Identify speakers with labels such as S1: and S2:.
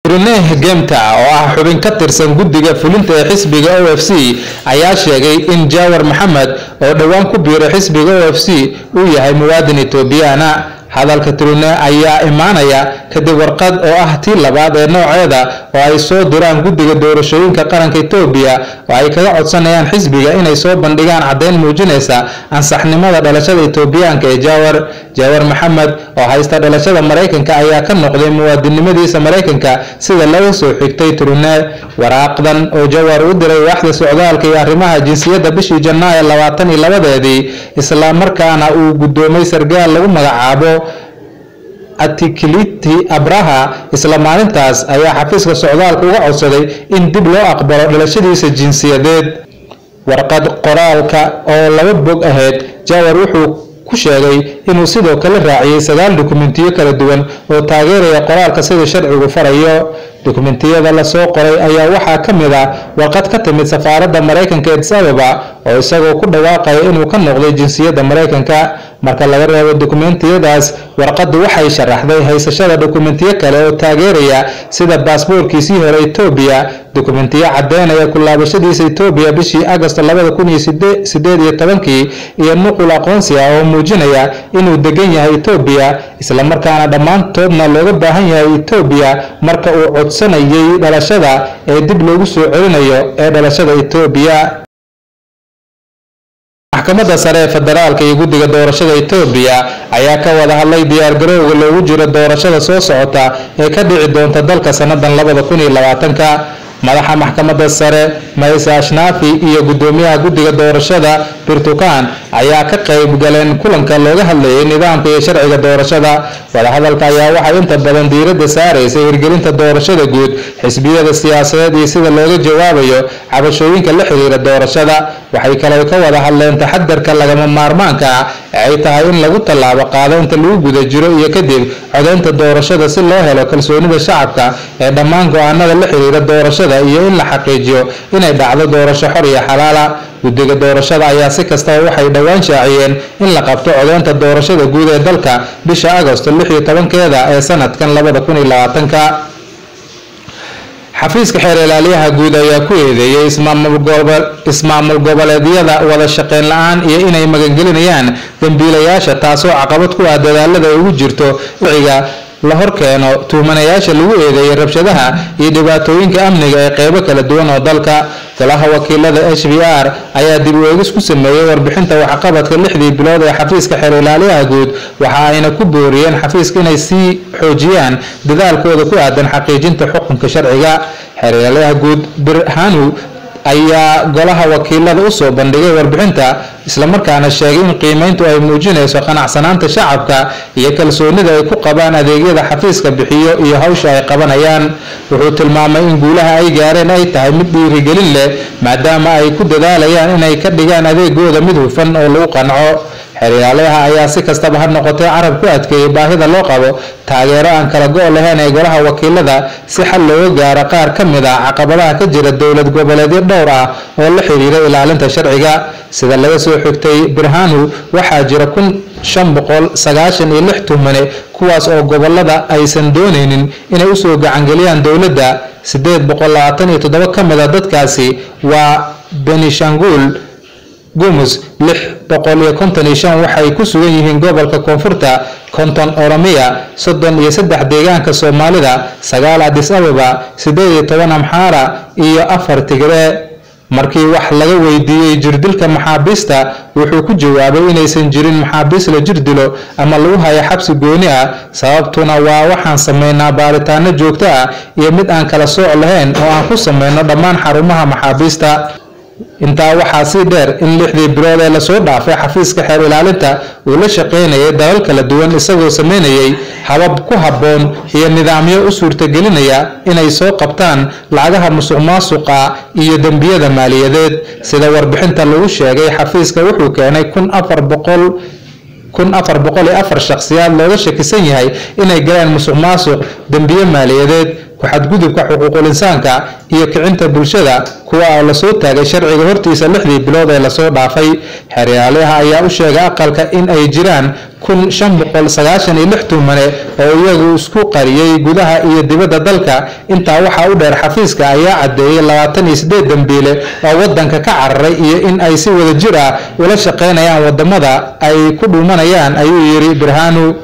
S1: truneh gemta oo ah xubin ka tirsan guddiga fulinta ee xisbiga o f c ayaa sheegay in jawar maxamed oo dhowaan ku biiray xisbiga o f c uu yahay muwaadin etoobiyaana hadalka trune ayaa imaanaya kadib warqad oo ah tii labaad ee nooceeda oo ay soo diraan guddiga doorashooyinka qaranka etoobiya oo ay kaga codsanayaan xisbiga inay soo bandhigaan caddeyn muujinaysa ansaxnimada dhalashada etoobiyaanka ee jawar jawar maxamed oo haysta dhalashada maraykanka ayaa ka noqday muwaadinimadiisa maraykanka sida laga soo xigtay trune waraaqdan oo jawar u diray waaxda socdaalka iyo arrimaha jinsiyadda bishii janaayo labaatan iyo labadeedii islamarkaana uu guddoomay sargaal lagu magacaabo atikiliti abraha isla maalintaas ayaa xafiiska socdaalka uga codsaday in dib loo aqbalo dhalashadiisa jinsiyadeed warqad qoraalka oo laba bog ahayd jawar wuxuu ku sheegay inuu sidoo kale raaciyey sagaal dukumentiyo kala duwan oo taageeraya qoraalka sida sharcigu farayo dukumentiyada lasoo qoray ayaa waxaa ka mid ah warqad ka timid safaaradda maraykanka edis ababa oo isagoo ku dhawaaqaya inuu ka noqday jinsiyadda maraykanka marka laga reebo dukumentiyadaas warqaddu waxay sharaxday haysashada dukumentiyo kale oo taageeraya sida baasboorkiisii hore etoobiya dukumentiyo caddeynaya ku laabashadiisa etoobiya bishii agosto labada kun iyo sideed iyo tobankii iyo nuqul aqoonsi ah oo muujinaya inuu degan yahay etoobiya islamarkaana dhammaantoodna looga baahan yahay etoobiya marka uu codsanayay dhalashada ee dib loogu soo celinayo ee dhalashada etoobiya maxkamadda sare ee federaalka iyo guddiga doorashada etoobiya ayaa ka wada hadlay diyaargarowga loogu jiro doorashada soo socota ee ka dhici doonta dalka sannadan labada kun iyo labaatanka madaxa maxkamadda sare mayse ashnaafi iyo guddoomiyaha guddiga doorashada birtukan ayaa ka qayb galeen kulanka looga hadlayay nidaamka iyo sharciga doorashada wadahadalka ayaa waxay inta badan diiradda saaraysay hirgelinta doorashada guud xisbiyada siyaasadeed iyo sida looga jawaabayo cabashooyinka la xiriira doorashada waxay kaloo ka wada hadleen taxadarka lagama maarmaanka ah ee ay tahay in lagu tallaabo qaado inta lagu guda jiro iyo kadib codaynta doorashada si loo helo kalsoonida shacabka ee dhammaan go-aanada la xiriira doorashada iyo in la xaqiijiyo inay dhacdo doorasho xor iyo xalaala guddiga doorashada ayaa si kastaba waxay dhowaan shaaciyeen in la qabto codeynta doorashada guud ee dalka bisha agosto lix iyo tobankeeda ee sanadkan labada kun iyo labaatanka xafiiska xeer ilaaliyaha guud ayaa ku eedeeyey ismaamul goboleedyada wada shaqeyn la-aan iyo inay magangelinayaan dambiilayaasha taasoo caqabad ku ah dadaalada ay ugu jirto wiciga la horkeeno tuhmanayaasha lagu eedeeyay rabshadaha iyo dhibaatooyinka amniga ee qeybo kala duwan oo dalka golaha wakiilada h b r ayaa dib u eegis ku sameeyey warbixinta waxqabadka lixdii bilood ee xafiiska xeer ilaaliyaha guud waxa ayna ku booriyeen xafiiska inay sii xoojiyaan dadaalkooda ku aadan xaqiijinta xukunka sharciga xeer ilaaliyaha guud birhanu ayaa golaha wakiilada usoo bandhigay warbixinta islamarkaana sheegay in qiimeyntu ay muujinayso qanacsanaanta shacabka iyo kalsoonida ay ku qabaan adeegyada xafiiska bixiyo iyo hawsha ay qabanayaan wuxuu tilmaamay in guulaha ay gaareen ay tahay mid dhiirigelin leh maadaama ay ku dadaalayaan inay ka dhigaan adeegooda mid hufan oo lagu qanco xeeryaalayaha ayaa si kastaba ha noqotay carab ku adkeeyay baahida loo qabo taageero aan kala go' lahayn ee golaha wakiilada si xal looga gaaro qaar ka mid ah caqabadaha ka jira dowlad goboleedyo dhowr ah oo la xiriira ilaalinta sharciga sida laga soo xigtay birhanu waxaa jira kun shan boqol sagaashan iyo lix tuhmane kuwaas oo gobolada aysan doonaynin inay usoo gacangeliyaan dowladda sideed boqol labaatan iyo toddoba ka mid a dadkaasi waa benishangul gumus lix boqol iyo konton iyo shan waxay ku sugan yihiin gobolka koonfurta konton oromiya soddon iyo saddex deegaanka soomaalida sagaal adis ababa sideed iyo toban amxaara iyo afar tigre markii wax laga weydiiyey jirdilka maxaabiista wuxuu ku jawaabay inaysan jirin maxaabiis la jirdilo ama lagu hayo xabsi gooni ah sababtuna waa waxaan sameynaa baaritaano joogto ah iyo mid aan kala sooc lahayn oo aan ku sameyno dhammaan xarumaha maxaabiista intaa waxaa sii dheer in lixdii bilood ee lasoo dhaafay xafiiska xeer ilaalinta uu la shaqaynayay dalal kala duwan isagoo sameynayay habab ku habboon iyo nidaamyo u suurtagelinaya inay soo qabtaan lacagaha musuq maasuqa iyo dembiyada maaliyadeed sida warbixinta lagu sheegay xafiiska wuxuu keenay kun afar boqol kun afar boqol iyo afar shakhsiyaad looga shakisan yahay inay galeen musuq maasuq dembiye maaliyadeed ku-xadgudubka xuquuqul insaanka iyo kicinta bulshada kuwa oo lasoo taagay sharciga hortiisa lixdii bilood ee lasoo dhaafay xeeryaalaha ayaa u sheegay aqalka in ay jiraan kun shan boqol sagaashan iyo lix tumane oo iyagu isku qariyey gudaha iyo dibadda dalka intaa waxaa u dheer xafiiska ayaa caddeeyey labaatan iyo sideed dambiile oo wadanka ka cararay iyo in ay si wada jir ah ula shaqeynayaan wadamada ay ku dhuumanayaan ayuu yidhi birhanu